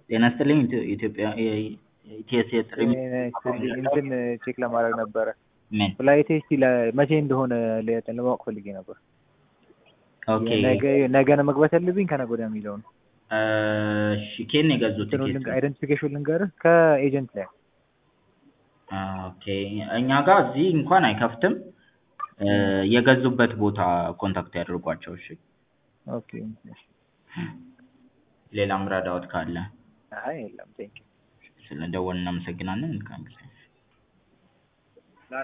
ጤና ይስጥልኝ ኢትዮ- ኢትዮጵያ ኢቲኤስ የጥሪ እንትን ቼክ ለማድረግ ነበረ ምን ፍላይቴ እስቲ ለ- መቼ እንደሆነ ለ- ለማወቅ ፈልጌ ነበር። ኦኬ ነገ ነገ ነው መግባት ያለብኝ ከነገ ወዲያ የሚለውን እሺ ኬት ነው የገዙት ቲኬት አይደንቲፊኬሽን ልንገርህ ከኤጀንት ላይ ኦኬ እኛ ጋር እዚህ እንኳን አይከፍትም እ የገዙበት ቦታ ኮንታክት ያድርጓቸው እሺ ኦኬ ሌላም ረዳዎት ካለ አይ የለም ቴንክ ስለደወልን እናመሰግናለን መልካም ጊዜ